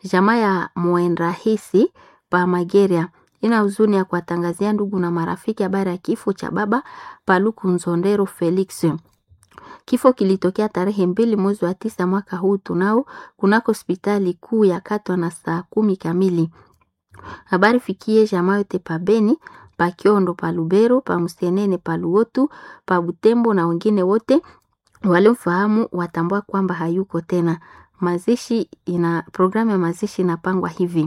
Jamaa ya Mwenrahisi pa Mageria ina huzuni ya kuwatangazia ndugu na marafiki habari ya kifo cha baba Paluku Nzondero Felix. Kifo kilitokea tarehe mbili mwezi wa tisa mwaka huu tunao kunako hospitali kuu ya Katwa na saa kumi kamili. Habari fikie jamaa yote pa Beni, pa Kiondo, pa Lubero, pa Musenene, pa Luotu, pa Butembo na wengine wote waliomfahamu watambua kwamba hayuko tena. Mazishi ina programu ya mazishi inapangwa hivi: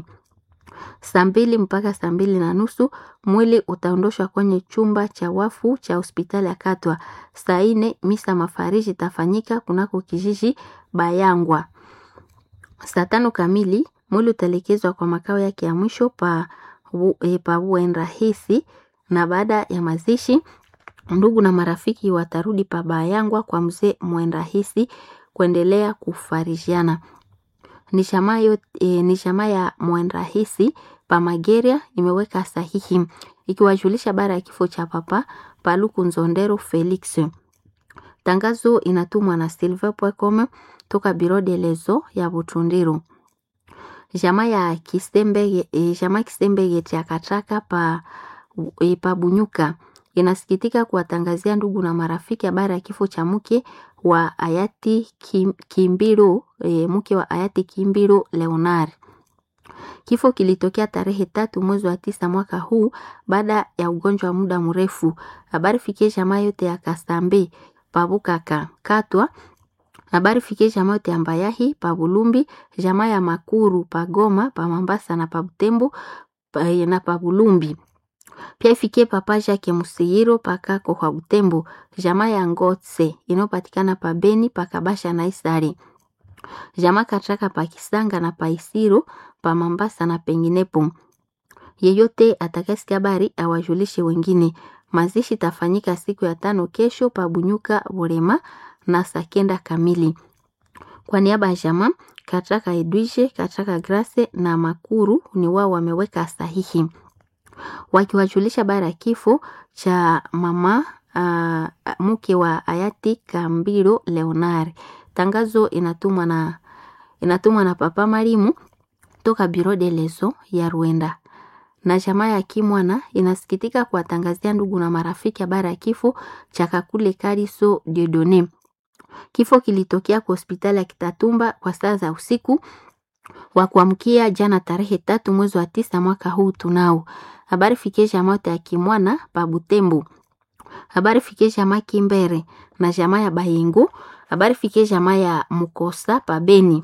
saa mbili mpaka saa mbili na nusu mwili utaondoshwa kwenye chumba cha wafu cha hospitali ya Katwa. Saa ine misa mafariji itafanyika kunako kijiji Bayangwa. Saa tano kamili mwili utaelekezwa kwa makao yake ya mwisho pa, e, pa Uenrahisi, na baada ya mazishi ndugu na marafiki watarudi pa Bayangwa kwa mzee Mwenrahisi kuendelea kufarijiana. Ni shamaa e, ni shamaa ya Mwenrahisi pa Mageria imeweka sahihi ikiwajulisha bara ya kifo cha papa Paluku Nzondero Felix. Tangazo inatumwa na silver.com toka Biro de Lezo ya Butundiru. Jamaa ya Kisembege e, jamaa Kisembege cha Kataka pa, e, pa Bunyuka inasikitika kuwatangazia ndugu na marafiki habari ya kifo cha mke wa hayati Kim, Kimbiro e, mke wa hayati Kimbiro Leonard. Kifo kilitokea tarehe tatu mwezi wa tisa mwaka huu baada ya ugonjwa wa muda mrefu. Habari fikie jamaa yote ya Kasambe pabukaka katwa habari fikie jamaa yote ya Mbayahi pa Bulumbi, jamaa ya Makuru pa Goma pa Mambasa na pa Butembo pa, na pa Bulumbi pia ifikie papa Jacques Musihiro pakako kwa Butembo, jamaa ya Ngotse inayopatikana pa Beni pa Kabasha na Isari, jamaa Katraka pa Kisanga na pa Isiro pa Mambasa na penginepo. Yeyote atakayesikia habari awajulishe wengine. Mazishi tafanyika siku ya tano kesho pa Bunyuka Burema na saa kenda kamili. Kwa niaba ya jamaa Katraka Edwige, Katraka Grace na Makuru ni wao wameweka sahihi wakiwajulisha habari ya kifo cha mama uh, mke wa hayati Kambiro Leonard. Tangazo inatumwa na inatumwa na Papa Marimu toka Biro de Lezo ya Rwanda. Na jamaa ya Kimwana inasikitika kuwatangazia ndugu na marafiki habari ya kifo cha Kakule Kariso Diodone. Kifo kilitokea kwa hospitali ya Kitatumba kwa saa za usiku wa kuamkia jana tarehe tatu mwezi wa tisa mwaka huu tunao habari fikie jamaa yote ya Kimwana pa Butembo, habari fikie jamaa Kimbere na jamaa ya Bayingo, habari fikie jamaa ya Mukosa pa Beni,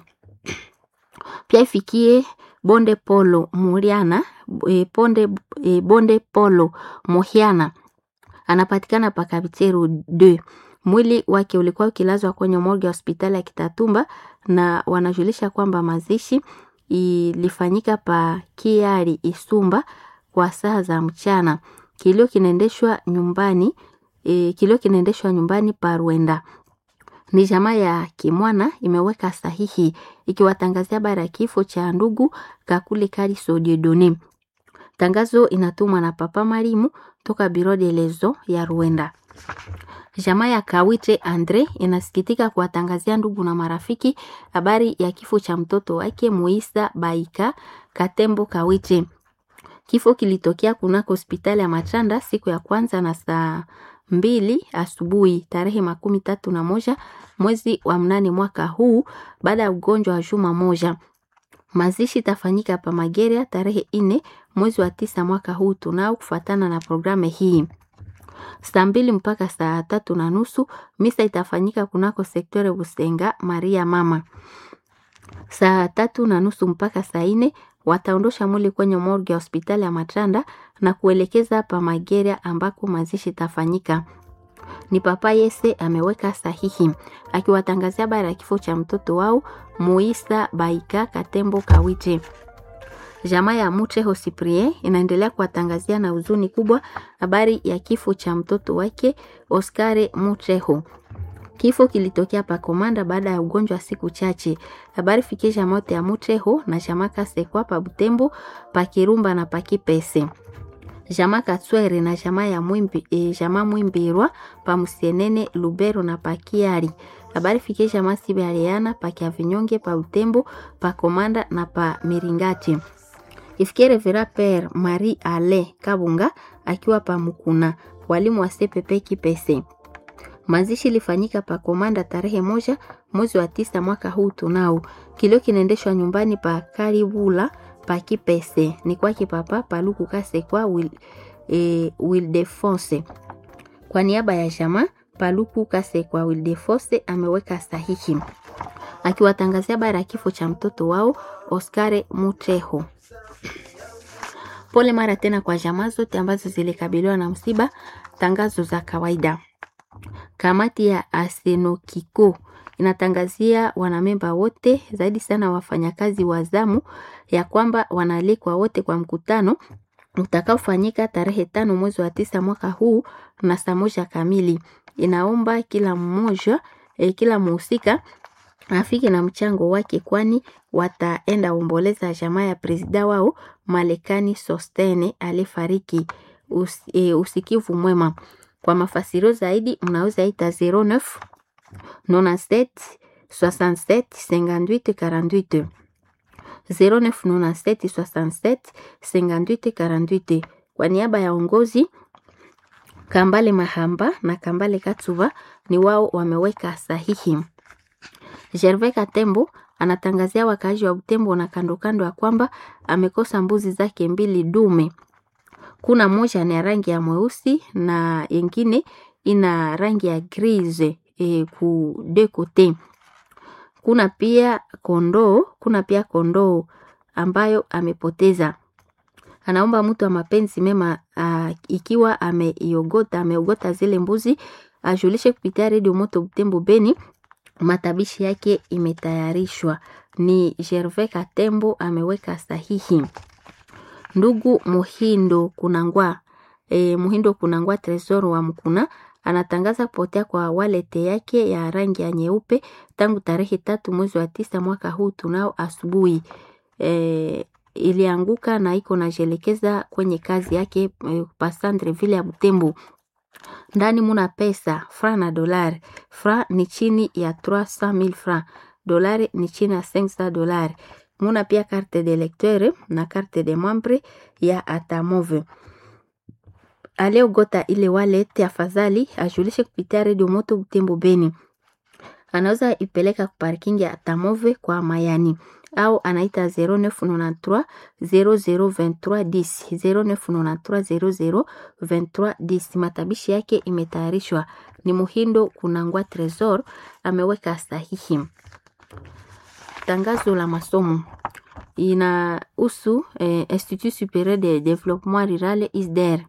pia ifikie Bonde Polo Muriana e, bonde, e, Bonde Polo Mohiana anapatikana pa Kabiteru 2 mwili wake ulikuwa ukilazwa kwenye morgue ya hospitali ya Kitatumba na wanajulisha kwamba mazishi ilifanyika pa Kiari Isumba kwa saa za mchana. Kilio kinaendeshwa nyumbani e, kilio kinaendeshwa nyumbani pa Rwenda. Ni jamaa ya Kimwana imeweka sahihi ikiwatangazia habari ya kifo cha ndugu Kakule Kariso Diedone. Tangazo inatumwa na Papa Marimu toka Biro de Lezo ya Rwanda. Jamaa ya Kawite Andre inasikitika kuwatangazia ndugu na marafiki habari ya kifo cha mtoto wake Muisa Baika Katembo Kawite. Kifo kilitokea kunako hospitali ya Machanda siku ya kwanza na saa mbili asubuhi tarehe makumi tatu na moja mwezi wa mnane mwaka huu baada ya ugonjwa wa juma moja. Mazishi tafanyika pa Mageria tarehe ine mwezi wa tisa mwaka huu tunao kufatana na programu hii saa mbili mpaka saa tatu na nusu misa itafanyika kunako sektore Busenga Maria Mama. Saa tatu na nusu mpaka saa ine wataondosha mwili kwenye morgue ya hospitali ya Matanda na kuelekeza pa Mageria ambako mazishi itafanyika. Ni Papa Yese ameweka sahihi akiwatangazia habari ya kifo cha mtoto wao Muisa Baika Katembo Kawite. Jamaa ya Muteho Cyprien inaendelea kuwatangazia na huzuni kubwa habari ya kifo cha mtoto wake Oscare Muteho. Kifo kilitokea pa Komanda baada ya ugonjwa wa siku chache. Habari fikie jamaa yote ya Muteho na jamaa Kasekwa pa Butembo, pa Kirumba na pa Kipese. Jamaa Katswere na jamaa ya Mwimbi, e, jamaa Mwimbirwa pa Musienene, Lubero na pa Kiari. habari fikie jamaa sibe aliana pa Kiavinyonge pa Utembo pa Komanda na pa Miringati ifikie Revera Père Marie Ale Kabunga akiwa pa Mukuna, walimu wa CPP Kipese. Mazishi ilifanyika pa Komanda tarehe moja mwezi wa tisa mwaka huu tunao. Kilio kinaendeshwa nyumbani pa Karibula pa Kipese, ni kwake papa Paluku Kasekwa Wil, e, Wildefonse. Kwa niaba ya jamaa Paluku Kasekwa Wildefonse ameweka sahihi akiwatangazia habari ya kifo cha mtoto wao Oscar Mutreho. Pole mara tena kwa jamaa zote ambazo zilikabiliwa na msiba. Tangazo za kawaida. Kamati ya Asenokiko inatangazia wanamemba wote, zaidi sana wafanyakazi wa zamu, ya kwamba wanaalikwa wote kwa mkutano utakaofanyika tarehe tano mwezi wa tisa mwaka huu na saa moja kamili. Inaomba kila mmoja eh, kila muhusika afike na mchango wake, kwani wataenda omboleza jamaa ya presida wao Malekani Sostene alifariki. Us, e, usikivu mwema. Kwa mafasirio zaidi mnaweza ita 09 97 67 58 48 09 97 67 58 48. Kwa niaba ya ongozi Kambale Mahamba na Kambale Katsuba ni wao wameweka sahihi. Gervais Katembo anatangazia wakaaji wa Butembo na kando kando ya kwamba amekosa mbuzi zake mbili dume. Kuna moja ni ya rangi ya mweusi na yengine ina rangi ya grise e, ku de kote. Kuna pia kondoo, kuna pia kondoo ambayo amepoteza. Anaomba mtu wa mapenzi mema uh, ikiwa ameiogota ameogota zile mbuzi ajulishe kupitia redio Moto Butembo Beni. Matabishi yake imetayarishwa. Ni Gervais Katembo ameweka sahihi. Ndugu Muhindo Kunangwa e, Muhindo Kunangwa Tresor wa Mkuna anatangaza kupotea kwa walete yake ya rangi ya nyeupe tangu tarehe tatu mwezi wa tisa mwaka huu tunao asubuhi. E, ilianguka na iko najelekeza kwenye kazi yake e, pasandre vile ya Butembo. Ndani muna pesa fra na dolari. Fra ni chini ya 300,000 francs, dolari ni chini ya 500 dolari. Muna pia carte de lecteur na carte de membre ya Atamove. Aliogota ile wallet afadhali ajulishe kupitia redio Moto Butembo Beni. Anaweza ipeleka ku parking ya Atamove kwa Mayani au anaita 0993 0023 10 0993 0023 10. Matabishi yake imetayarishwa ni Muhindo Kunangwa Tresor ameweka sahihi. Tangazo la masomo inahusu eh, Institut Supérieur de Développement Rural ISDER.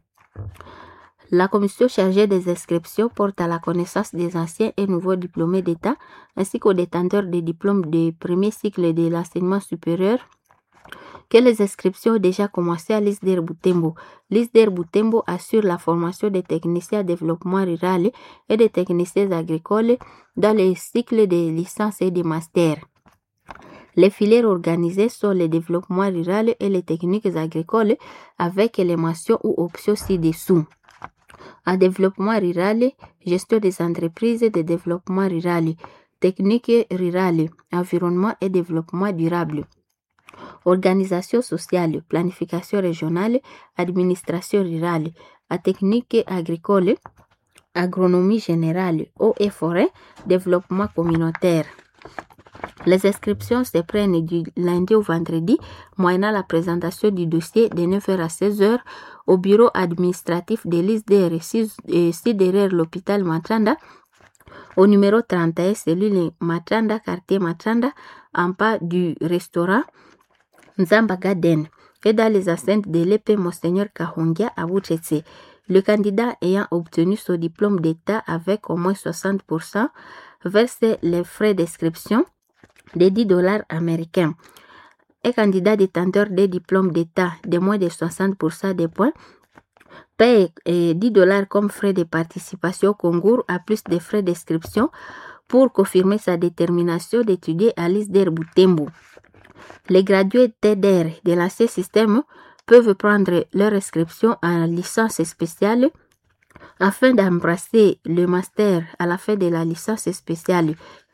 La commission chargée des inscriptions porte à la connaissance des anciens et nouveaux diplômés d'État ainsi qu'aux détenteurs des diplômes de premier cycle de l'enseignement supérieur que les inscriptions ont déjà commencé à l'ISDER Butembo. L'ISDER Butembo assure la formation des techniciens en développement rural et des techniciens agricoles dans les cycles de licence et de master. Les filières organisées sont le développement rural et les techniques agricoles avec les mentions ou options ci-dessous. En développement rural, gestion des entreprises de développement rural, techniques rurales, environnement et développement durable, organisation sociale, planification régionale, administration rurale, à technique agricole, agronomie générale, eau et forêt, développement communautaire. Les inscriptions se prennent du lundi au vendredi, moyennant la présentation du dossier de 9h à 16h au bureau administratif de l'ISDR, ici derrière l'hôpital Matranda, au numéro 31, cellule Matranda, quartier Matranda, en bas du restaurant Nzamba Garden, et dans les enceintes de l'épée Monseigneur Kahongia à Bouchetse. Le candidat ayant obtenu son diplôme d'État avec au moins 60% verse les frais d'inscription de 10 dollars américains. Un candidat détenteur des diplômes d'État de moins de 60% des points paye 10 dollars comme frais de participation au concours à plus de frais d'inscription pour confirmer sa détermination d'étudier à l'ISDER Butembo. Les gradués TEDER de l'ancien système peuvent prendre leur inscription en licence spéciale afin d'embrasser le master à la fin de la licence spéciale.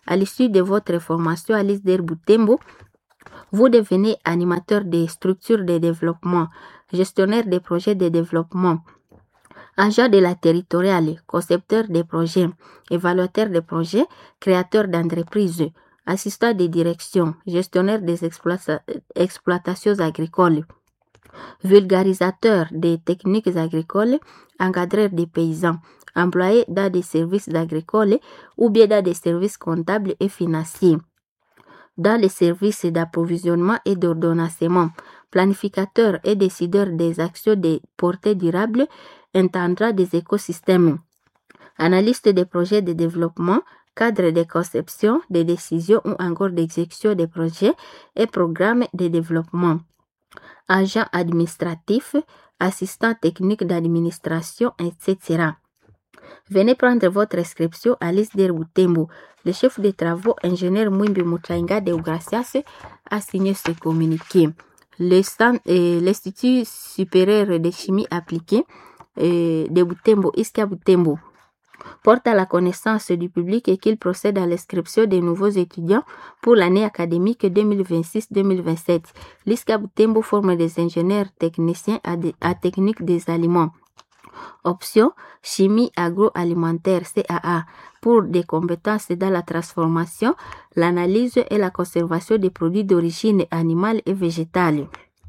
À l'issue de votre formation à l'ISDER Boutembo, vous devenez animateur des structures de développement, gestionnaire des projets de développement, agent de la territoriale, concepteur des projets, évaluateur des projets, créateur d'entreprises, assistant de direction, gestionnaire des exploita- exploitations agricoles, vulgarisateur des techniques agricoles, encadreur des paysans, employé dans des services agricoles ou bien dans des services comptables et financiers dans les services d'approvisionnement et d'ordonnancement, planificateur et décideur des actions de portée durable, intendant des écosystèmes, analyste des projets de développement, cadre de conception, de décision ou encore d'exécution des projets et programmes de développement, agent administratif, assistant technique d'administration, etc. Venez prendre votre inscription à l'ISDER Boutembo. Le chef de travaux, ingénieur Mwimbi Mutainga de Ugracias, a signé ce communiqué. Le stand- euh, L'Institut supérieur de chimie appliquée euh, de Boutembo, Iska Boutembo, porte à la connaissance du public et qu'il procède à l'inscription des nouveaux étudiants pour l'année académique 2026-2027. L'ISCA Boutembo forme des ingénieurs techniciens à, des- à technique des aliments. Option chimie agroalimentaire CAA pour des compétences dans la transformation, l'analyse et la conservation des produits d'origine animale et végétale.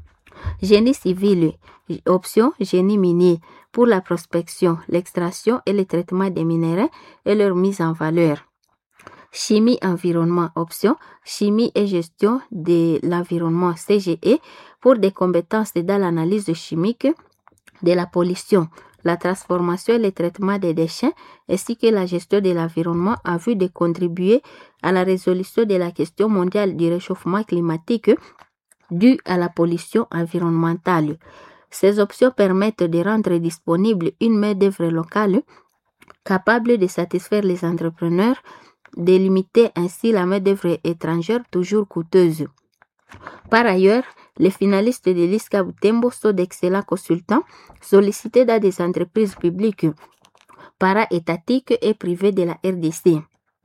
Génie civil, option génie minier pour la prospection, l'extraction et le traitement des minéraux et leur mise en valeur. Chimie environnement, option chimie et gestion de l'environnement CGE pour des compétences dans l'analyse chimique de la pollution, la transformation et le traitement des déchets, ainsi que la gestion de l'environnement en vue de contribuer à la résolution de la question mondiale du réchauffement climatique due à la pollution environnementale. Ces options permettent de rendre disponible une main-d'œuvre locale capable de satisfaire les entrepreneurs, de limiter ainsi la main-d'œuvre étrangère toujours coûteuse. Par ailleurs, les finalistes de l'ISCA Butembo sont d'excellents consultants sollicités dans des entreprises publiques, para-étatiques et privées de la RDC.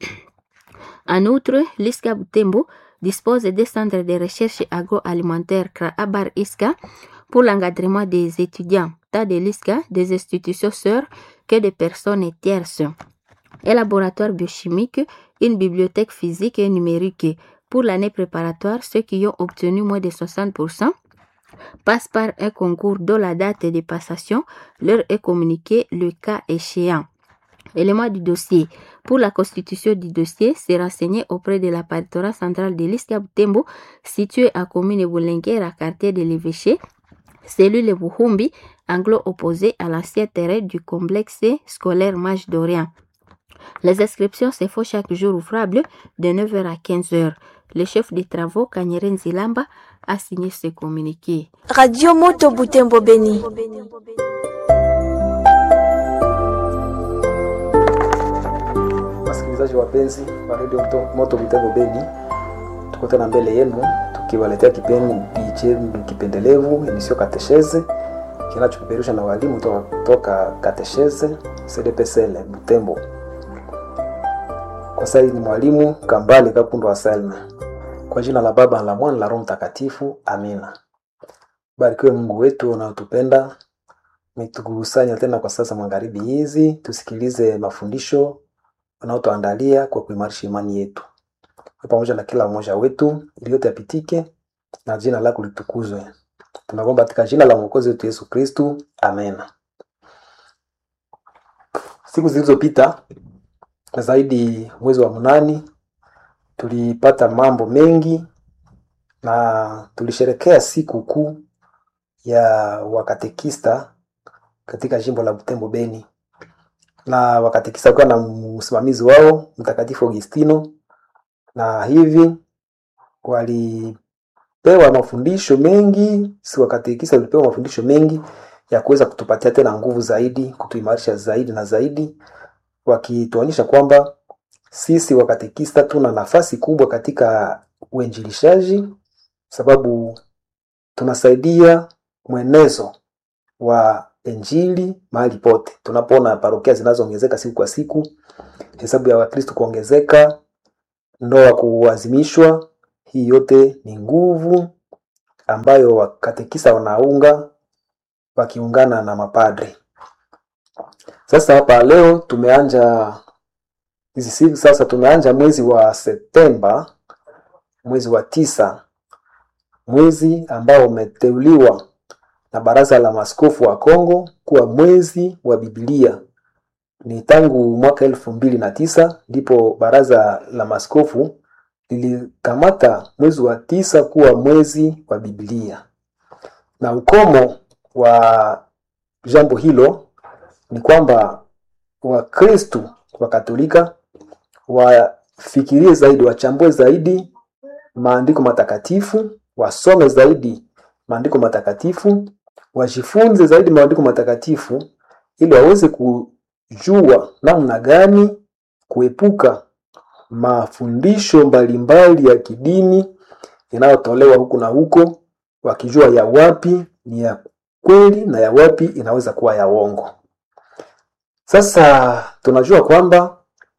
En outre, l'ISCA Butembo dispose des centres de recherche agroalimentaire Kraabar ISCA pour l'encadrement des étudiants, tant de l'ISCA, des institutions sœurs que des personnes tierces. Un laboratoire biochimique, une bibliothèque physique et numérique. Pour l'année préparatoire, ceux qui ont obtenu moins de 60% passent par un concours dont la date de passation leur est communiquée le cas échéant. Élément du dossier. Pour la constitution du dossier, c'est renseigné auprès de la paritorat centrale de l'Isca Butembo, située à commune Boulenguer, à quartier de l'évêché, cellule Buhumbi, anglo opposé à l'ancien terrain du complexe scolaire Mage d'Orient. Les inscriptions se font chaque jour ouvrable de 9h à 15h. Le chef des travaux, Kanyeren Zilamba, a signé ce communiqué. Radio Moto Butembo Beni. Wasikilizaji wapenzi wa Radio Moto- Moto Butembo Beni, tuko tena mbele yenu tukiwaletea kipindi chenu kipendelevu emisio Katesheze kinachopeperusha na walimu toka, toka Katesheze CDPSL Butembo. Kwa sasa ni mwalimu Kambale Kapundo wa Salma. Kwa jina la Baba la Mwana la Roho Mtakatifu, amina. Barikiwe Mungu wetu unaotupenda umetukusanya tena kwa sasa magharibi hizi, tusikilize mafundisho unaotuandalia kwa kuimarisha imani yetu pamoja na kila mmoja wetu, ili yote yapitike na jina lako litukuzwe. Tunaomba katika jina la mwokozi wetu Yesu Kristu, amen. Siku zilizopita zaidi mwezi wa mnani tulipata mambo mengi na tulisherekea siku kuu ya wakatekista katika jimbo la Butembo Beni, na wakatekista kuwa na msimamizi wao Mtakatifu Augustino, na hivi walipewa mafundisho mengi, si wakatekista walipewa mafundisho mengi ya kuweza kutupatia tena nguvu zaidi, kutuimarisha zaidi na zaidi, wakituonyesha kwamba sisi wakatekista tuna nafasi kubwa katika uinjilishaji, sababu tunasaidia mwenezo wa injili mahali pote. Tunapoona parokia zinazoongezeka siku kwa siku, hesabu ya Wakristo kuongezeka, ndoa kuazimishwa. Hii yote ni nguvu ambayo wakatekisa wanaunga wakiungana na mapadri. Sasa hapa leo tumeanja hizi siku sasa, tumeanja mwezi wa Septemba, mwezi wa tisa, mwezi ambao umeteuliwa na Baraza la Maaskofu wa Kongo kuwa mwezi wa Biblia. Ni tangu mwaka elfu mbili na tisa ndipo Baraza la Maaskofu lilikamata mwezi wa tisa kuwa mwezi wa Biblia, na ukomo wa jambo hilo ni kwamba Wakristu wa Katolika wafikirie zaidi, wachambue zaidi maandiko matakatifu, wasome zaidi maandiko matakatifu, wajifunze zaidi maandiko matakatifu ili waweze kujua namna gani kuepuka mafundisho mbalimbali ya kidini inayotolewa huku na huko, wakijua ya wapi ni ya kweli na ya wapi inaweza kuwa ya uongo. Sasa tunajua kwamba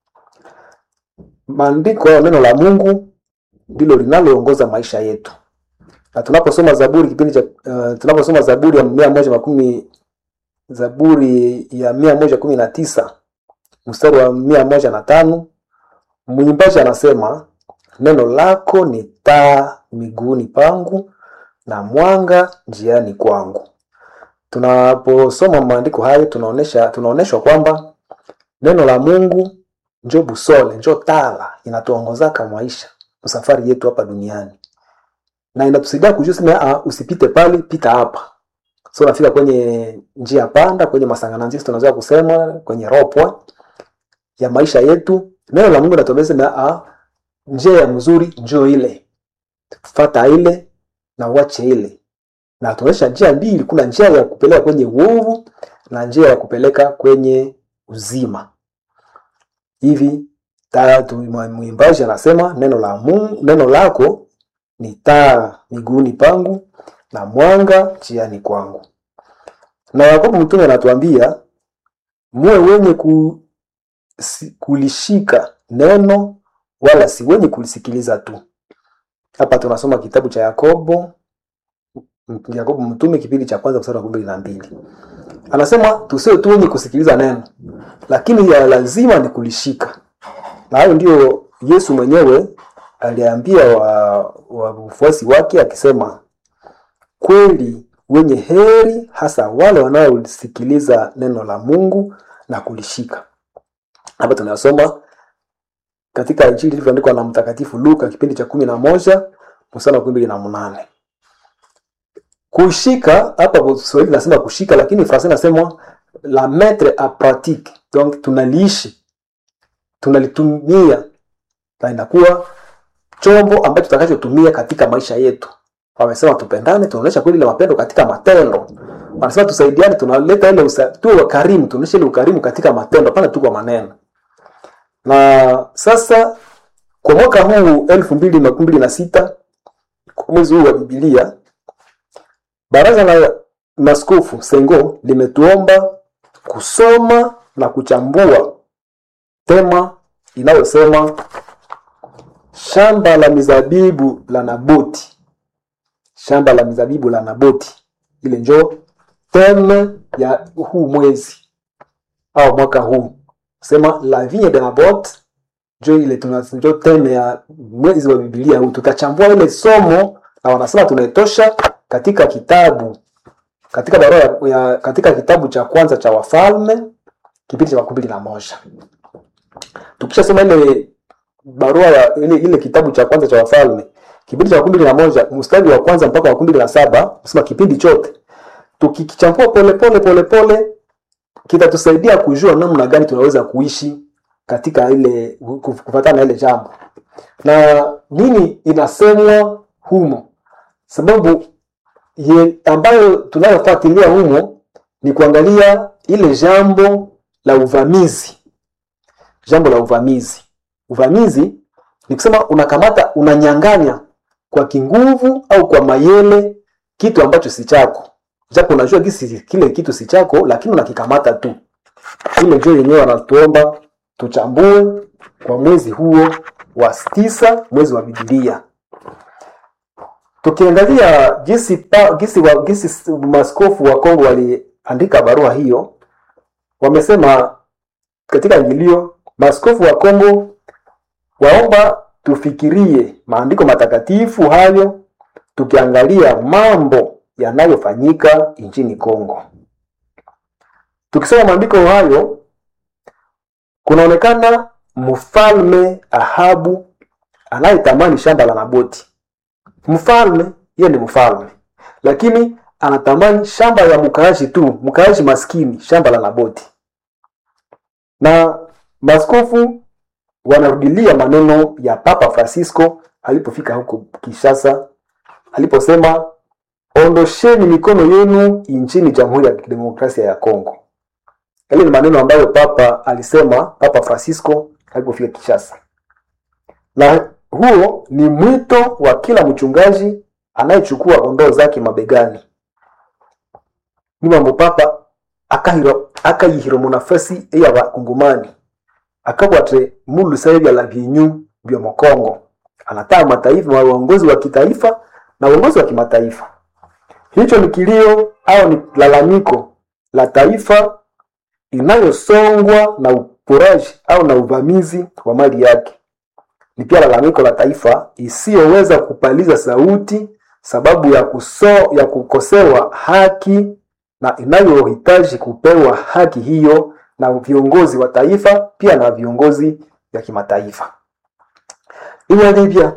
maandiko au neno la Mungu ndilo linaloongoza maisha yetu, na tunaposoma Zaburi kipindi cha uh, tunaposoma Zaburi ya mia moja makumi Zaburi ya mia moja kumi na tisa mstari wa mia moja na tano mwimbaji anasema neno lako ni taa miguuni pangu na mwanga njiani kwangu. Tunaposoma maandiko hayo tunaonesha tunaoneshwa kwamba neno la Mungu njo busole, njo tala inatuongozaka maisha safari yetu hapa duniani, na inatusaidia kujua sema, ah, usipite pale, pita hapa. So nafika kwenye njia panda, kwenye masangananzisi tunaweza kusema kwenye ropwa ya maisha yetu. Neno la Mungu linatuambia sema, ah, njia ya mzuri njoo ile, fata ile na uache ile na tunaonyesha njia mbili. Kuna njia ya kupeleka kwenye uovu na njia ya kupeleka kwenye uzima. Hivi tatu, mwimbaji anasema neno la Mungu, neno lako ni taa miguuni pangu na mwanga njiani kwangu. Na Yakobo mtume anatuambia muwe wenye ku, si, kulishika neno wala si wenye kulisikiliza tu. Hapa tunasoma kitabu cha Yakobo Yakobo mtume kipindi cha kwanza mstari wa kumi na mbili anasema tusiwe tu wenye kusikiliza neno, lakini ya lazima ni kulishika. Na hayo ndio Yesu mwenyewe aliambia wafuasi wa wake akisema, kweli wenye heri hasa wale wanaosikiliza neno la Mungu na kulishika. Hapa tunasoma katika Injili ilivyoandikwa na Mtakatifu Luka kipindi cha kumi na moja mstari wa kumi mbili na munane kushika hapa Kiswahili nasema kushika, lakini Fransa nasema la mettre a pratique, donc tunaliishi, tunalitumia na inakuwa chombo ambacho tutakachotumia katika maisha yetu. Wamesema tupendane, tunaonyesha kweli la mapendo katika matendo. Wanasema tusaidiane, tunaleta ile tu wakarimu, tunaonyesha ile ukarimu katika matendo, hapana tu kwa maneno. Na sasa kwa mwaka huu elfu mbili makumi mbili na sita mwezi huu wa Biblia Baraza la Maaskofu Sengo limetuomba kusoma na kuchambua tema inayosema shamba la mizabibu la Naboti. Shamba la mizabibu la Naboti, ile njo teme ya huu mwezi au mwaka huu, sema la vigne de Nabot, njo ile tunjo teme ya mwezi wa Biblia huu. Tutachambua ile somo na wanasema tunaitosha katika kitabu katika barua ya katika kitabu cha kwanza cha Wafalme kipindi cha makumi mbili na moja. Tukishasoma ile barua ya ile, ile kitabu cha kwanza cha Wafalme kipindi cha makumi mbili na moja mstari wa kwanza mpaka makumi mbili na saba nasema kipindi chote tukikichambua pole pole pole pole kitatusaidia kujua namna gani tunaweza kuishi katika ile kufuatana na ile jambo na nini inasemwa humo, sababu ye, ambayo tunayofuatilia humo ni kuangalia ile jambo la uvamizi. Jambo la uvamizi, uvamizi ni kusema unakamata, unanyang'anya kwa kinguvu au kwa mayele kitu ambacho si chako, japo unajua kisi kile kitu si chako, lakini unakikamata tu. Ile ndio yenyewe wanatuomba tuchambue kwa mwezi huo wa tisa mwezi wa Biblia. Tukiangalia jinsi pa, jinsi, wa, jinsi maskofu wa Kongo waliandika barua hiyo, wamesema katika ingilio, maskofu wa Kongo waomba tufikirie maandiko matakatifu hayo tukiangalia mambo yanayofanyika nchini Kongo. Tukisoma maandiko hayo, kunaonekana mfalme Ahabu anayetamani shamba la Naboti. Mfalme yeye ni mfalme, lakini anatamani shamba ya mkaaji tu, mkaaji maskini, shamba la Naboti. Na maskofu wanarudilia maneno ya Papa Francisco alipofika huko Kinshasa, aliposema ondosheni mikono yenu nchini Jamhuri ya Kidemokrasia ya Kongo. Yale ni maneno ambayo Papa alisema, Papa Francisco alipofika Kinshasa, na huo ni mwito wa kila mchungaji anayechukua kondoo zake mabegani. Ni mambo Papa akahiro akayihiro munafasi eya bakungumani akabwate mulusaye bya labinyu bya mokongo anataa mataifa wa uongozi wa kitaifa na uongozi wa kimataifa. Hicho ni kilio au ni lalamiko la taifa inayosongwa na uporaji au na uvamizi wa mali yake. Ni pia lalamiko la taifa isiyoweza kupaliza sauti sababu ya kuso, ya kukosewa haki na inayohitaji kupewa haki hiyo na viongozi wa taifa pia na viongozi vya kimataifa. Iwe Libya,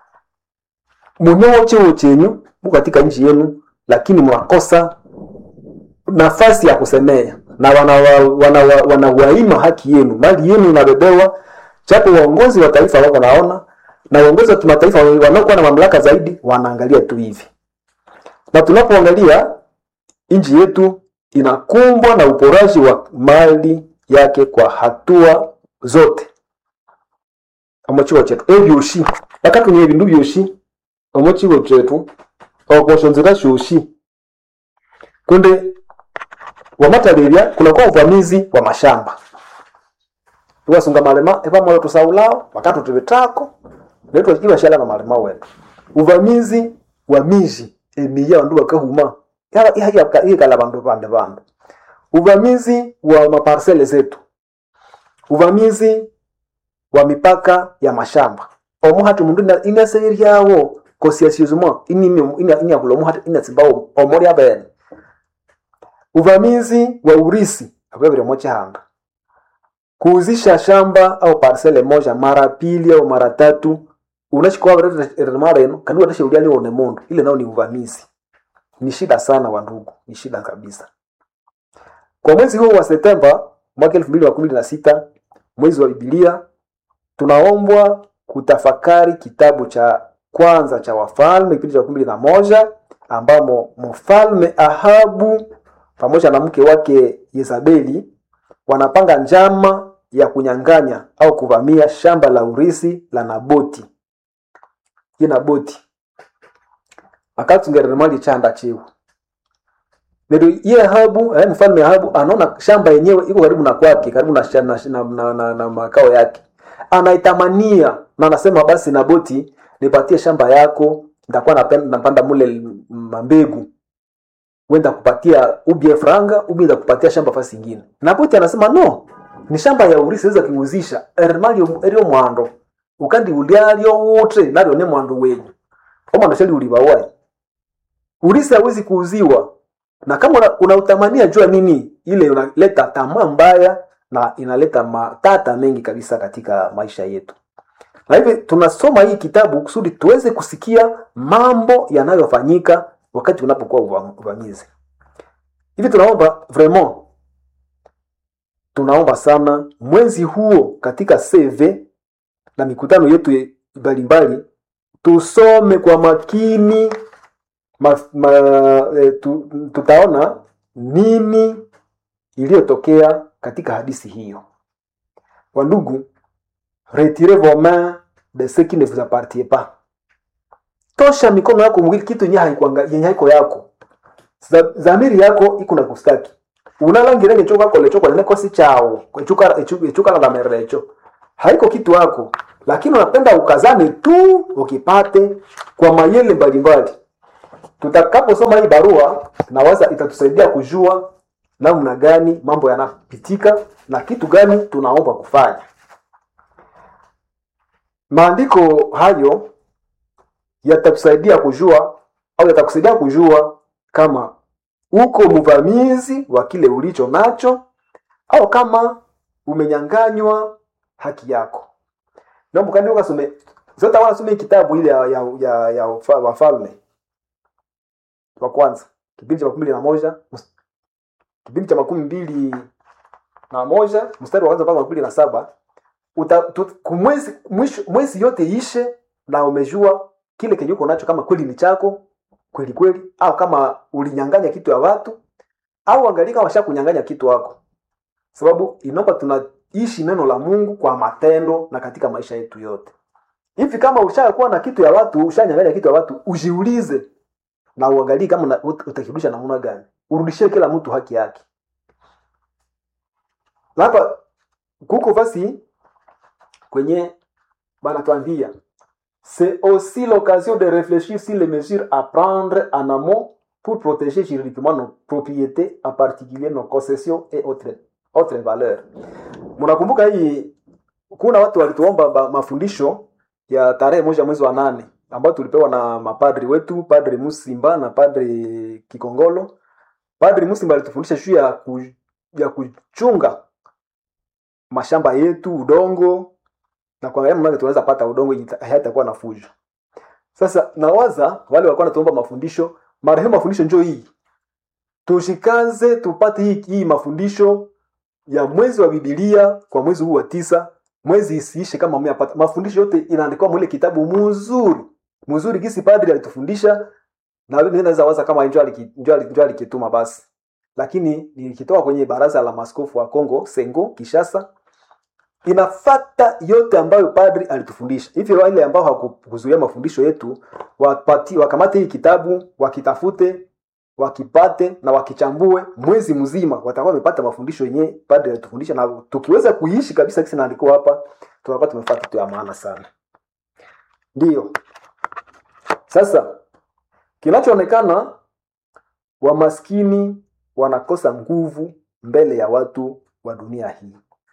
munyowo cheo chenyu mu katika nchi yenu, lakini mnakosa nafasi ya kusemea na wanawaima wana, wana, wana haki yenu, mali yenu inabebewa, japo waongozi wa taifa wako naona na waongozi wa kimataifa wanaokuwa na mamlaka zaidi wanaangalia tu hivi, na tunapoangalia nchi yetu inakumbwa na uporaji wa mali yake kwa hatua zote omukigo kyetu ebyoshi bakatunya ebindu byoshi omukigo kyetu okoshonzera shoshi kunde wamatalebya kunakuwa uvamizi wa mashamba iwasunga malema epamolo tusaulao wakati tubitako netu ibashala na malema wetu uvamizi wa miji emiya bandu bakahuma ihikala bandu bande bandu uvamizi wa maparsele zetu uvamizi wa mipaka ya mashamba omuhati mundu inaseiryawo kosiasizuma inyakula omuhati inatsimbawo omuli abene uvamizi wa urisi akwevile mochihanda kuuzisha shamba au parsele moja mara pili au mara tatu unachikowaveremareno kandi watasheuliani one mundu ile nao ni uvamizi ni shida sana wandugu ni shida kabisa kwa mwezi huu wa septemba mwaka elfu mbili na kumi na sita mwezi wa bibilia tunaombwa kutafakari kitabu cha kwanza cha wafalme kipindi cha kumi na moja ambamo mfalme ahabu pamoja na mke wake yezabeli wanapanga njama ya kunyang'anya au kuvamia shamba la urisi la naboti ye naboti akatsungereremali chanda chiwu nero ye ahabu eh, mfalme ahabu anaona shamba yenyewe iko karibu na kwake karibu na, na, na, na, na, na makao yake anaitamania na anasema basi naboti nipatie shamba yako nitakuwa napanda mule mambegu wenda kupatia ubie franga ubi kupatia shamba fasi ingine naboti anasema no ni shamba ya urisi weza kiuzisha erimali erio mwando ukandi ulialyo wote nalyo ne mwando wenyu omwando shali ulibawai urisi hawezi kuuziwa na kama unautamania una jua nini ile unaleta tamaa mbaya na inaleta matata mengi kabisa katika maisha yetu na hivi tunasoma hii kitabu kusudi tuweze kusikia mambo yanayofanyika wakati unapokuwa uvamizi hivi tunaomba vraiment tunaomba sana mwezi huo katika cv na mikutano yetu mbalimbali tusome kwa makini ma, ma, e, tu, tutaona nini iliyotokea katika hadisi hiyo wandugu retirez vos mains de ce qui ne vous appartient pas tosha mikono yako mwili kitu yenye haiko yako zamiri yako iko na kustaki unalangire ngecho kwako lecho kwa nekosi chao echukala la merecho haiko kitu yako lakini unapenda ukazane tu ukipate kwa mayele mbalimbali tutakaposoma hii barua nawaza itatusaidia kujua namna gani mambo yanapitika na kitu gani tunaomba kufanya maandiko hayo yatatusaidia kujua au yatakusaidia kujua kama uko mvamizi wa kile ulicho nacho au kama umenyanganywa haki yako naomba kandi ukasome zote wanasome kitabu ile ya, ya, ya, ya wafa- wafalme wa kwanza kipindi cha makumi mbili na moja mus- kipindi cha makumi mbili na moja mstari wa kwanza mpaka makumi mbili na saba uta, tu, kumwezi, mwisho, mwezi yote ishe na umejua kile kenye uko nacho kama kweli ni chako kweli kweli au kama ulinyanganya kitu ya watu au angalia kama washakunyanganya kitu wako sababu inaomba tunaishi neno la mungu kwa matendo na katika maisha yetu yote hivi kama ushakuwa na kitu ya watu ushanyanganya kitu ya watu ujiulize na uangalie kama una- ut- utakirudisha namna gani urudishie kila mtu haki yake na hapa kuko basi kwenye banatuambia c'est aussi l'occasion de réfléchir sur les mesures à prendre en amont pour protéger juridiquement nos propriétés en particulier nos concessions et autres, autres valeurs mnakumbuka hii kuna watu walituomba ba- mafundisho ya tarehe moja mwezi wa nane ambayo tulipewa na mapadri wetu padri musimba na padri kikongolo padri musimba alitufundisha juu ya, ku, ya kuchunga mashamba yetu udongo na kuangalia namna gani tunaweza pata udongo yenye ita- hayatakuwa na fujo sasa nawaza wale walikuwa natuomba mafundisho marehemu mafundisho njo hii tushikaze tupate hii, hii mafundisho ya mwezi wa bibilia kwa mwezi huu wa tisa mwezi isiishe kama mmeyapata mafundisho yote inaandikwa mwile kitabu mzuri mzuri gisi padri alitufundisha na mimi naweza waza kama njo aliki- njo ali- njo alikituma basi lakini nilikitoa kwenye baraza la maskofu wa Kongo Sengo Kishasa inafata yote ambayo padri alitufundisha hivyo wale ambao hawakuzuia mafundisho yetu wapati, wakamate hii kitabu wakitafute wakipate na wakichambue mwezi mzima watakuwa wamepata mafundisho yenye padri alitufundisha na tukiweza kuishi kabisa kisi naandikwa hapa tunakuwa tumepata kitu ya maana sana ndiyo sasa kinachoonekana wamaskini wanakosa nguvu mbele ya watu wa dunia hii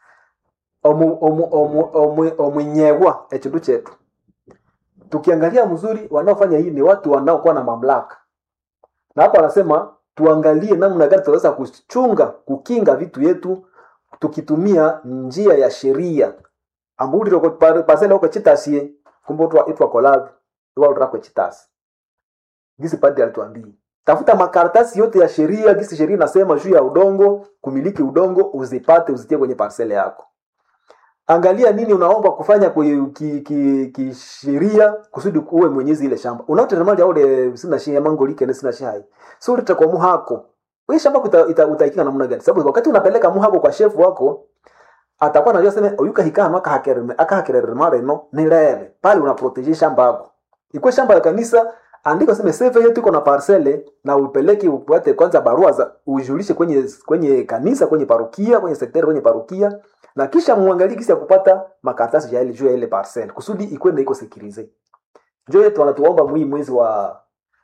omu- omu- omu- omu- omwenyewa echindu chetu tukiangalia mzuri wanaofanya hii ni watu wanaokuwa na mamlaka na hapa anasema tuangalie namna gani tunaweza kuchunga kukinga vitu yetu tukitumia njia ya sheria ambuliro pasele uko chitasie kumbe utwa itwa kolavi iwa utrako chitasi gisi padri alituambia tafuta makaratasi yote ya sheria gisi sheria inasema juu ya udongo kumiliki udongo uzipate uzitie kwenye parsele yako angalia nini unaomba kufanya kwe- ki- ki- kisheria kusudi uwe mwenyezi ile shamba unaotetemali aule sina shia mangolike sina shai so ulete kwa muhako wewe shamba kuta- ita- utaikinga namna gani sababu wakati unapeleka muhako kwa shefu wako atakuwa anajua sema oyuka hikano akahakerere mareno ni lele pale unaprotege shamba yako ikuwe shamba ya kanisa andika sema seve yetu iko na parcele na upeleke upate kwanza barua za ujulishe kwenye kwenye kanisa kwenye parukia kwenye sekteri kwenye parukia na kisha muangalie kisi ya kupata makaratasi ya ile juu ya ile parcel kusudi ikwende iko sekirize njo yetu wanatuomba mwii mwezi wa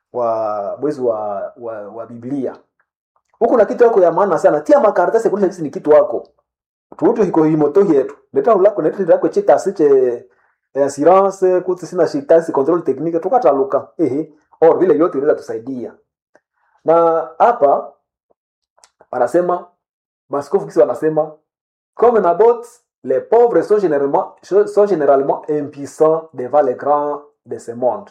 wa mwezi wa wa, wa biblia huku na kitu yako ya maana sana tia makaratasi kuonyesha kisi ni kitu wako tuutu hiko himoto yetu leta ulako leta lako chita siche assurance kuti sina shitasi control technique tukataluka ehe or vile yote inaweza tusaidia na hapa wanasema maskofu kisi wanasema comme Nabot, les pauvres sont généralement, sont généralement impuissants devant les grands de ce monde.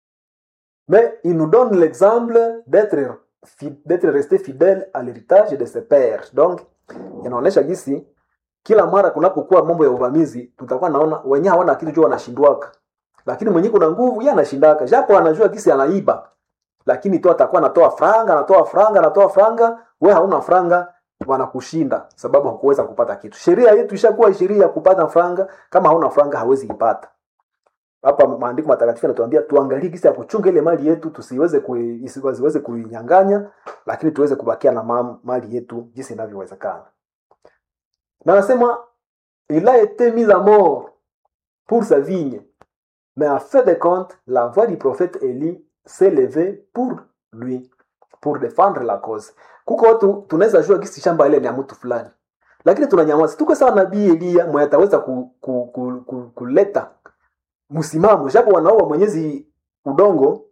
Mais il nous donne l'exemple d'être fi- d'être resté fidèle à l'héritage de ses pères. Donc, inaonyesha gisi kila mara kunapokuwa mambo ya uvamizi tutakuwa naona wenye hawana kitu juu wanashindwaka, lakini mwenye kuna nguvu yeye anashindaka, japo anajua gisi anaiba, lakini tu atakuwa anatoa franga, anatoa franga, anatoa franga, we hauna franga, wanakushinda sababu hakuweza kupata kitu. Sheria yetu ishakuwa sheria ya kupata franga, kama hauna franga hawezi ipata. Hapa maandiko matakatifu yanatuambia tuangalie gisi ya kuchunga ile mali yetu, tusiweze kui, isiweze kuinyang'anya, lakini tuweze kubakia na ma- mali yetu jinsi inavyowezekana. Na anasema il a été mis à mort pour sa vigne. Mais en fin de compte, la voix du prophète Élie s'est levée pour lui, pour défendre la cause. Kuko watu tunaweza jua kisi shamba ile ni ya mtu fulani, lakini tunanyamaza. Tuko sawa nabii Eliya mwenye ataweza ku, ku, ku, ku, kuleta msimamo, japo wanaoa mwenyezi udongo,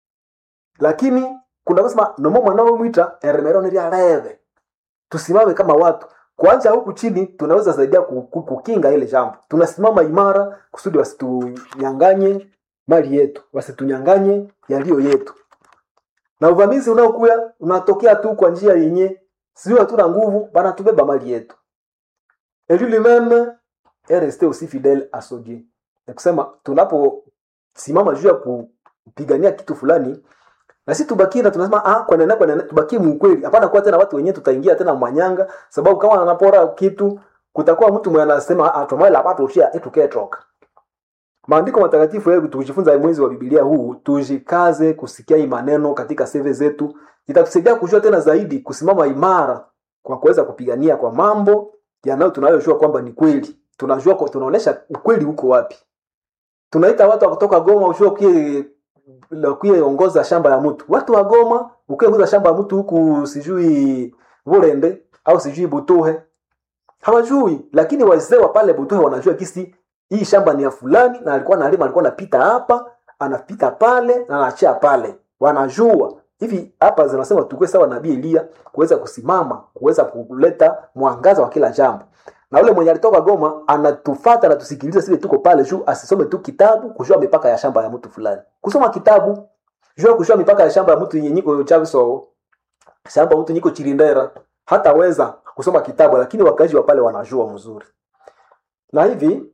lakini kuna kusema nomo mwanao mwita eremero ni reve. Tusimame kama watu kwanza huku chini tunaweza saidia ku- ku- kukinga ile jambo. Tunasimama imara kusudi wasitunyanganye mali yetu, wasitunyanganye yaliyo yetu. Na uvamizi unaokuya unatokea tu kwa njia yenye sio hatuna nguvu, bana tubeba mali yetu. Et lui-même est resté aussi fidèle à son Dieu. Ni kusema tunaposimama juu ya kupigania kitu fulani na sisi tubakie na tunasema ah, kwa nene kwa nene tubakie muukweli. Hapana kuwa tena watu wenyewe tutaingia tena mwanyanga, sababu kama anapora kitu kutakuwa mtu mwenye anasema ah, tumai la pato ushia etuketoka. Maandiko matakatifu yetu tukijifunza mwezi wa Biblia huu, tujikaze kusikia hii maneno katika seve zetu, itatusaidia kujua tena zaidi kusimama imara kwa kuweza kupigania kwa mambo yanayo tunayojua kwamba ni kweli. Tunajua kwa tunaonesha ukweli huko wapi. Tunaita watu wa kutoka Goma ushua kie ongoza shamba ya mtu. Watu wa Goma ukiongoza shamba ya mtu huku sijui Burende au sijui Butuhe hawajui, lakini wazee wa pale Butuhe wanajua kisi hii shamba ni ya fulani, na alikuwa analima, alikuwa anapita hapa, anapita pale na anaachia pale. Wanajua hivi hapa, zinasema tukue sawa nabii Elia kuweza kusimama, kuweza kuleta mwangaza wa kila jambo. Na ule mwenye alitoka Goma anatufata anatusikiliza sisi tuko pale juu, asisome tu kitabu kujua mipaka ya shamba ya mtu fulani. Kusoma kitabu jua kujua mipaka ya shamba ya mtu yenye niko Chaviso, shamba ya mtu niko Chirindera, hataweza kusoma kitabu, lakini wakazi wa pale wanajua mzuri. Na hivi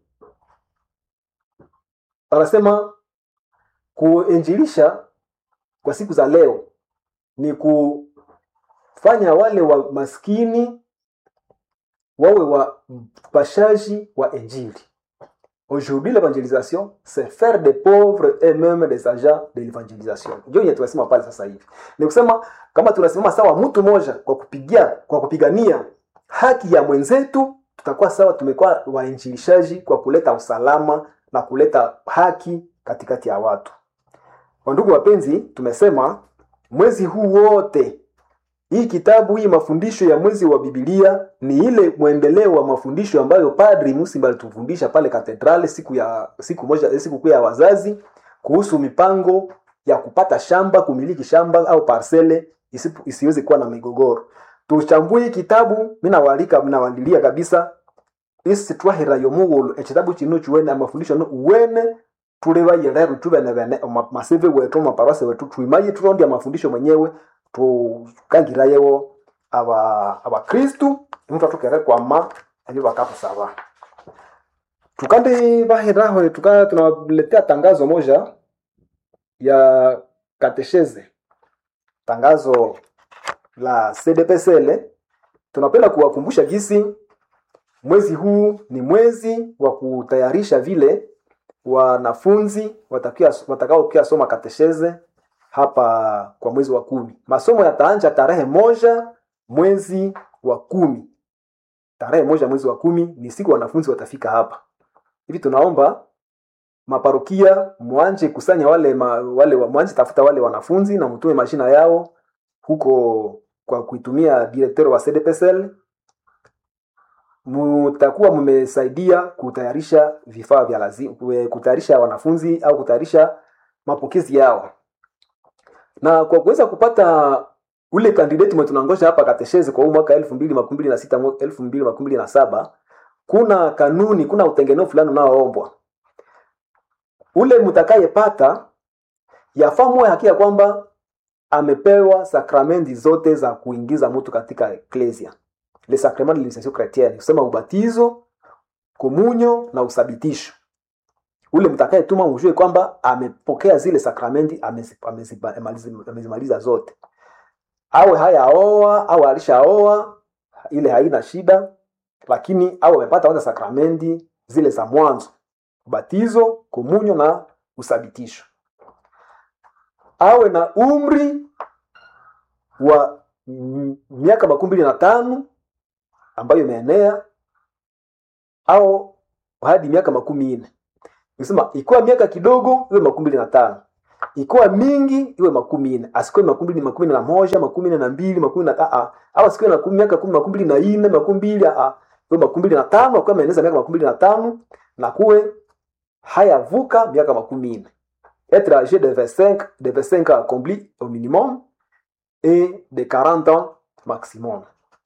anasema kuinjilisha kwa siku za leo ni kufanya wale wa maskini wawe wapashaji wa injili. Aujourd'hui, l'évangélisation, c'est faire des pauvres et même des agents de l'évangélisation. Ndio yenye tunasema pale sasa hivi. Ni kusema kama tunasimama sawa mtu mmoja kwa kupigia kwa kupigania haki ya mwenzetu, tutakuwa sawa tumekuwa wainjilishaji kwa kuleta usalama na kuleta haki katikati ya watu. Wandugu wapenzi, tumesema mwezi huu wote hii kitabu hii mafundisho ya mwezi wa Biblia ni ile mwendeleo wa mafundisho ambayo Padri Musimba alitufundisha pale katedrali siku ya siku moja siku kuu ya wazazi kuhusu mipango ya kupata shamba, kumiliki shamba au parcele isipu- isiweze kuwa na migogoro. Tuchambue hii kitabu, mimi nawaalika mnawaandilia kabisa isi twahera yomughulu ekitabu kino kiwene amafundisho no uwene tulebaye lero tubene bene oma- maseve wetu maparase wetu twimaye turondi amafundisho mwenyewe tukangirayewo aba abakristu mtu atukere kwama ebyo bakatusaba tukandi baheraho tuka tunawaletea tangazo moja ya katesheze tangazo la CDPSL tunapenda kuwakumbusha gisi mwezi huu ni mwezi wa kutayarisha vile wanafunzi watakia- watakaokia soma katesheze hapa kwa mwezi wa kumi. Masomo yataanja tarehe moja mwezi wa kumi. Tarehe moja mwezi wa kumi ni siku wanafunzi watafika hapa. Hivi tunaomba maparokia mwanje kusanya wale ma, wale wa- mwanje tafuta wale wanafunzi na mtume majina yao huko kwa kuitumia directeur wa CDPSL mutakuwa mmesaidia kutayarisha vifaa vya lazima, kutayarisha wanafunzi au kutayarisha mapokezi yao, na kwa kuweza kupata ule kandidati mwe tunangoja hapa kateshezi kwa huu mwaka elfu mbili makumi mbili na sita elfu mbili makumi mbili na saba kuna kanuni, kuna utengeneo fulani unaoombwa. Ule mtakayepata yafaa muwe hakika kwamba amepewa sakramenti zote za kuingiza mtu katika eklesia le sacrement de l'initiation chrétienne, kusema ubatizo, komunyo na usabitisho. Ule mtakayetuma mjue kwamba amepokea zile sakramenti, amezi- amezi- amalizi- amezimaliza zote, awe hayaoa au alishaoa, ile haina shida, lakini awe amepata kwanza sakramenti zile za mwanzo, ubatizo, komunyo na usabitisho. Awe na umri wa mm, miaka makumi mbili na tano ambayo imeenea au hadi miaka makumi nne nisema ikiwa miaka kidogo iwe makumi mbili na tano ikiwa mingi iwe makumi nne asikuwe makumi mbili makumi na moja makumi nne na mbili makumi na aa au asikuwe na kumi- miaka kumi makumi mbili na nne makumi mbili aa iwe makumi mbili na tano akuwa ameeneza miaka makumi mbili na tano na kuwe hayavuka miaka makumi nne être âgé de 25 de 25 ans accompli au minimum et de 40 ans maximum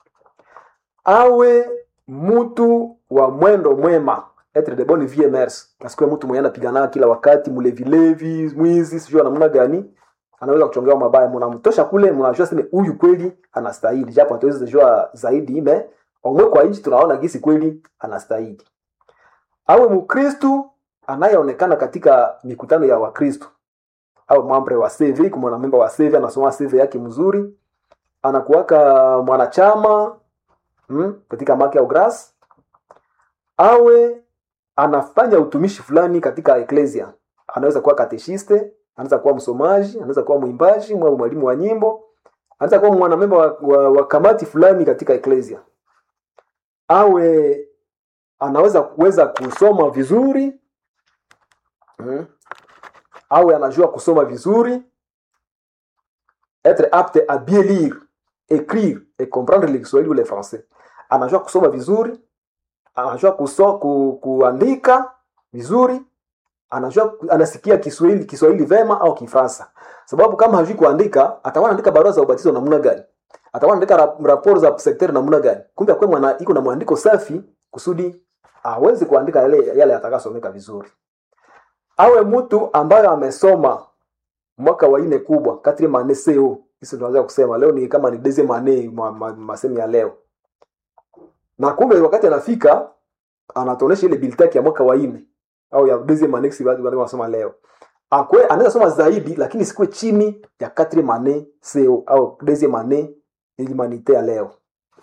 awe mtu wa mwendo mwema etre de bonne vie mers asikuwe mtu mwenye anapigana kila wakati mlevilevi mwizi sijui namna gani anaweza kuchongewa mabaya mnamtosha kule mnajua sema huyu kweli anastahili japo hatuwezi kujua zaidi me omwe kwa nchi tunaona gisi kweli anastahili awe mkristu anayeonekana katika mikutano ya wakristu au mambre wa CV kama mwanamemba wa CV anasoma CV yake mzuri anakuwaka mwanachama mm, katika maki au grass awe anafanya utumishi fulani katika eklesia anaweza kuwa kateshiste anaweza kuwa msomaji anaweza kuwa mwimbaji au mwalimu wa nyimbo anaweza kuwa mwanamemba wa, wa, wa kamati fulani katika eklesia awe anaweza kuweza kusoma vizuri mm, awe anajua kusoma vizuri être apte à bien lire écrire et comprendre le Kiswahili ou le français anajua kusoma vizuri anajua kuso, ku, kuandika vizuri anajua anasikia Kiswahili Kiswahili vema au Kifaransa sababu kama hajui kuandika atakuwa anaandika barua za ubatizo namna gani atakuwa anaandika rap, raporo za sekteri namna gani kumbe akwe mwana iko na mwandiko safi kusudi aweze kuandika yale yale atakasomeka vizuri awe mtu ambaye amesoma mwaka wa nne kubwa quatrième année CO hisi tunaweza kusema leo ni kama ni deuxième année ma, ma, masemi ya leo na kumbe wakati anafika anatuonesha ile biltaki ya mwaka wa nne au ya deuxième année si watu wanasoma leo akwe anaweza soma zaidi lakini sikuwe chini ya quatrième année CO au deuxième année humanité ya leo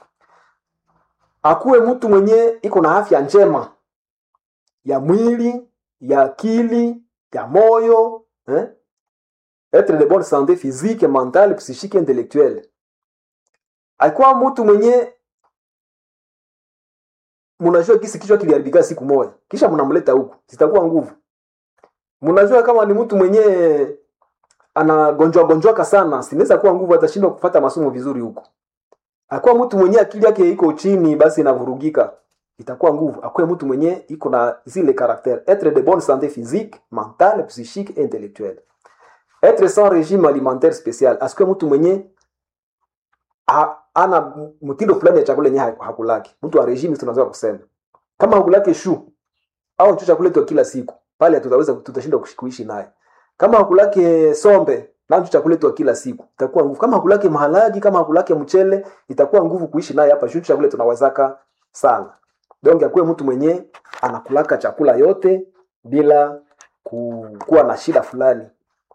akuwe mtu mwenye iko na afya njema ya mwili ya akili ya moyo eh? etre de bonne santé physique mentale psychique intellectuelle alikuwa mtu mwenye mnajua kisi kichwa kiliharibika siku moja kisha mnamleta huku zitakuwa nguvu mnajua kama ni mtu mwenye anagonjwa gonjwaka sana sinaweza kuwa nguvu atashindwa kufata masomo vizuri huku akuwa mtu mwenye akili yake iko chini basi inavurugika itakuwa nguvu akuwe mtu mwenye iko na zile caractère être de bonne santé physique mentale psychique et intellectuelle être sans régime alimentaire spécial asikuwe mtu mwenye ha, ana mtindo fulani ya chakula yenye hakulaki mtu wa regime tunaweza kusema kama hakulaki shu au chu chakula tu kila siku pale tutaweza tutashindwa kuishi naye kama hakulaki sombe na chu chakula tu kila siku itakuwa nguvu kama hakulaki mahalagi kama hakulaki mchele itakuwa nguvu kuishi naye hapa shu chakula tunawazaka sana donc akuwe mtu mwenye anakulaka chakula yote bila kuwa na shida fulani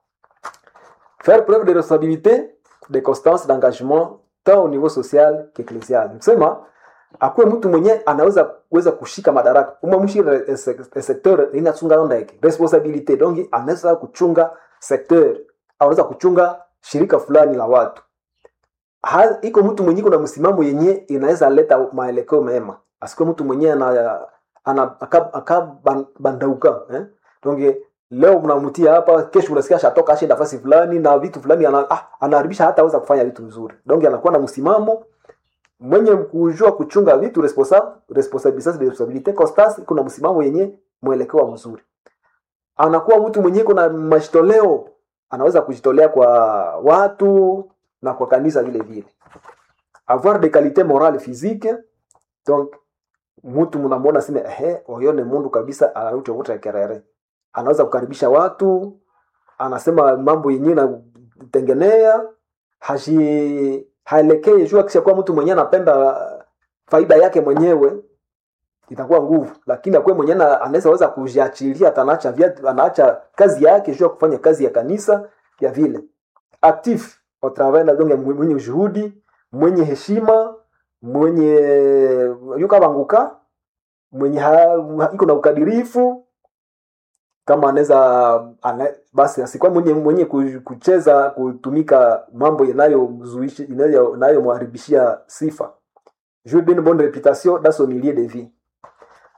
faire preuve de responsabilité de constance d'engagement tant au niveau social qu'ecclésial kusema akuwe mtu mwenye anaweza kuweza kushika madaraka umamshire secteur inatunga ndeke responsabilité donc anaweza kuchunga secteur anaweza kuchunga shirika fulani la watu ha, iko mtu mwenye kuna msimamo yenye inaweza leta maelekeo mema asikuwe mtu mwenye ana, ana akabandauka eh? donc leo mnamtia hapa kesho unasikia shatoka ashe nafasi fulani na vitu fulani ana, ah, anaharibisha hata aweza kufanya vitu vizuri donc anakuwa na msimamo mwenye kujua kuchunga vitu responsable responsabilité de responsabilité constance kuna msimamo yenye mwelekeo mzuri anakuwa mtu mwenye kuna majitoleo anaweza kujitolea kwa watu na kwa kanisa vile vile avoir des qualités morales physiques donc mtu mnamwona sema ehe oyone mundu kabisa anauchovuta kerere anaweza kukaribisha watu anasema mambo yenyewe natengenea hashi haelekei juu akishakuwa mtu mwenyewe anapenda faida yake mwenyewe itakuwa nguvu lakini akuwe mwenyewe anaweza weza kujiachilia atanaacha anaacha kazi yake juu ya kufanya kazi ya kanisa ya vile actif au travail na donc mwenye juhudi mwenye heshima mwenye yuka banguka mwenye ha, iko na ukadirifu kama anaweza ana, basi asikuwa mwenye mwenye kucheza kutumika mambo yanayomzuishi inayomharibishia sifa juu d'une bonne réputation dans son milieu de vie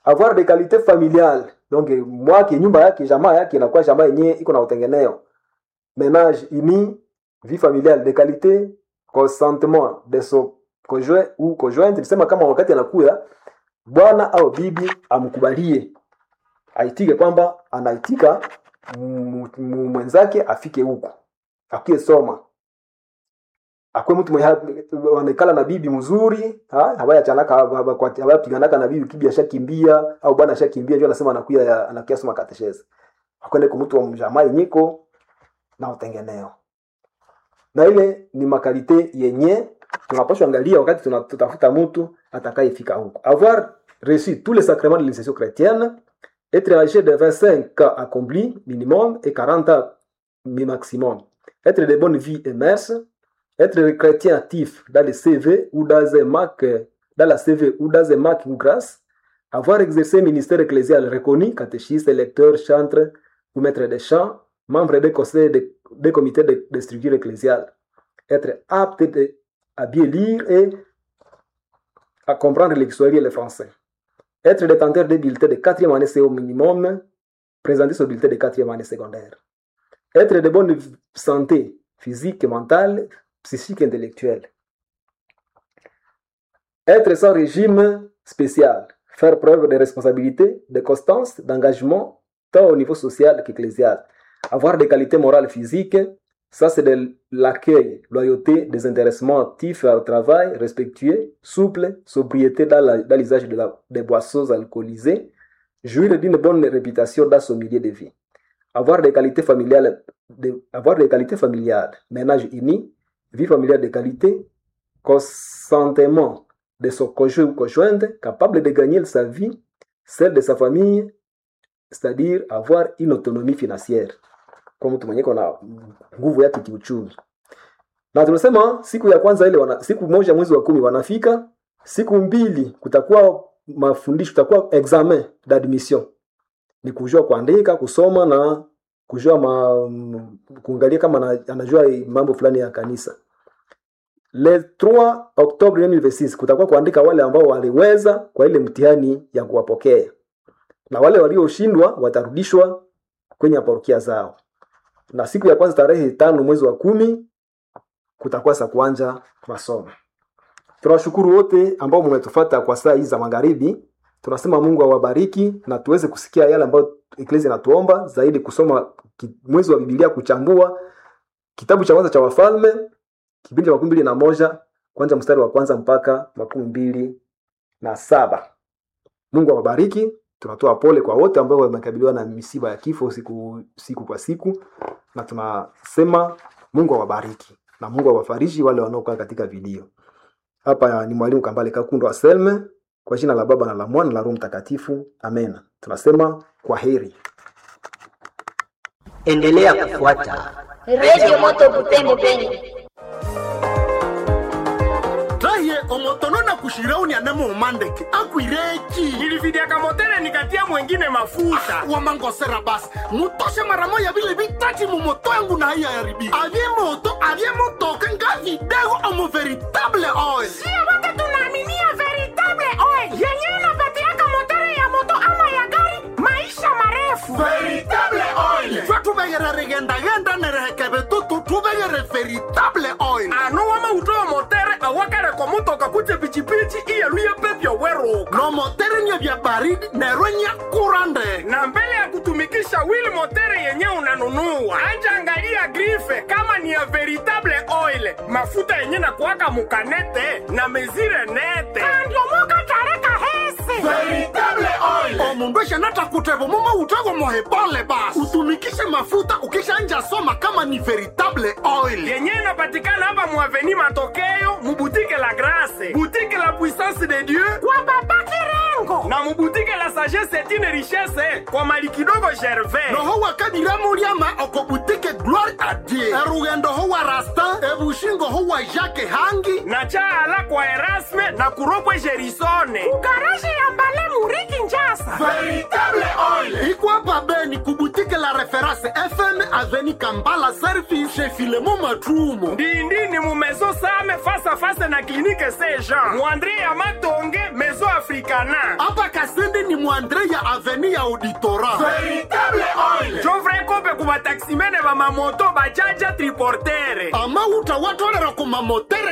avoir des qualités familiales donc eh, mwake nyumba yake jamaa yake inakuwa jamaa yenyewe iko na utengeneo ménage uni vie familiale de qualité consentement de son conjoint ou conjointe nisema kama wakati anakuya bwana au bibi amkubalie aitike kwamba anaitika mu- mu- mwenzake afike huku akuye soma akwe mtu mwenye wanekala na bibi mzuri ha? habayachanaka habayapiganaka na bibi kibi ashakimbia au bwana ashakimbia ndio anasema anakuya anakuya soma kateshezi akwende ku mtu wa mjamaa yenyiko na utengeneo na ile ni makalite yenye tunapaswa angalia wakati tuna- tutafuta mtu atakayefika huko avoir reçu tous les sacrements de l'initiation chrétienne être âgé de 25 ans accompli minimum et 40 ans mi- maximum être de bonne vie et mœurs être chrétien actif dans le CV ou dans un MAC dans la CV ou dans un MAC ou grâce avoir exercé un ministère ecclésial reconnu catéchiste lecteur chantre ou maître de chant membre des conseils de- des comités de, de structure ecclésiale être apte de- à bien lire et à comprendre l'histoire et le français. Être détenteur des bulletins de quatrième année, c'est au minimum présenter ce bulletin de quatrième année secondaire. Être de bonne santé physique, mentale, psychique, intellectuelle. Être sans régime spécial. Faire preuve de responsabilité, de constance, d'engagement, tant au niveau social qu'ecclésial. Avoir des qualités morales physiques, ça, c'est de l'accueil, loyauté, désintéressement actif au travail, respectueux, souple, sobriété dans la- dans l'usage de la- des boissons alcoolisées, jouir d'une bonne réputation dans son milieu de vie. Avoir des qualités familiales, de- avoir des qualités familiales, ménage uni, vie familiale de qualité, consentement de son conjoint ou conjointe, capable de gagner sa vie, celle de sa famille, c'est-à-dire avoir une autonomie financière kwa mtu mwenye kona nguvu yake kiuchumi na tunasema siku ya kwanza ile wana, siku moja mwezi wa kumi wanafika siku mbili kutakuwa mafundisho kutakuwa examen d'admission ni kujua kuandika kusoma na kujua ma, m- kuangalia kama ana- anajua mambo fulani ya kanisa le 3 octobre 2026 kutakuwa kuandika wale ambao waliweza kwa ile mtihani ya kuwapokea na wale walioshindwa watarudishwa kwenye parokia zao na siku ya kwanza tarehe tano mwezi wa kumi kutakuwa sa kuanja masomo tunawashukuru wote ambao mmetufata kwa saa hizi za magharibi tunasema mungu awabariki na tuweze kusikia yale ambayo eklesi inatuomba zaidi kusoma ki- mwezi wa bibilia kuchambua kitabu cha kwanza cha wafalme kipindi cha makumi mbili na moja kwanza mstari wa kwanza mpaka makumi mbili na saba mungu awabariki tunatoa pole kwa wote ambao wamekabiliwa na misiba ya kifo siku siku kwa siku na tunasema mungu awabariki na mungu awafariji wale wanaokaa katika vilio hapa ni mwalimu kambale kakundo wa selme kwa jina la baba na la mwana na la roho mtakatifu amen tunasema kwa heri endelea kufuata Radio Moto Butembo Beni. raye omotono na kushirauni anemo umandeke akwireki nilividiaka motele nikatia mwengine mafuta wamangosera basi mutoshe mara moya vile vitati mumoto yangu na haiya yaribika avye moto avye motoka nga vidego omo veritable oil sio wote tunaaminia veritable oil yenyewe inapatiaka motere ya moto ama ya gari maisha marefu veritable oil twe tuvegere rigendagenda nerehekeve tutu tuvegere veritable oil ano wamautoyo motere awakaleko mutoka kuje pichipichi iyeluye pepyo weruka no motere nye vya baridi nerwe nya kura ndege na mbele ya kutumikisha wili motere yenye unanunua anja angalia grife kama ni ya veritable oil mafuta yenye na kuwaka mukanete na mezire nete andiomoka tareka hese veritable oil omundu eshanata kutevo mumo utego mohebole basi utumikishe mafuta ukishanja soma kama ni veritable oil yenye inapatikana hapa muaveni matokeo mubutike la grase butike la puissance de dieu kwa baba kirengo na mubutike la sagesse etine richesse kwa mali kidogo gervais noho wakadiramuliama okobutike gloire a dieu erugendo ho wa rastin ebushingo ho wa jacke hangi na chaala kwa erasme na kuropwe gerisone kugaraje ya mbale muriki njasa veritable oil ikwapa beni kubutike la reference fm aveni kambala service chez filemo matrumo ndindini mu maison same face à face na clinique saint jean muandre ya matonge maison africana hapa kasende ni mwandre ya aveni ya auditora veritable oil jovre kope ku bataximene bamamoto bajaja triportere amauta watolera ku mamotere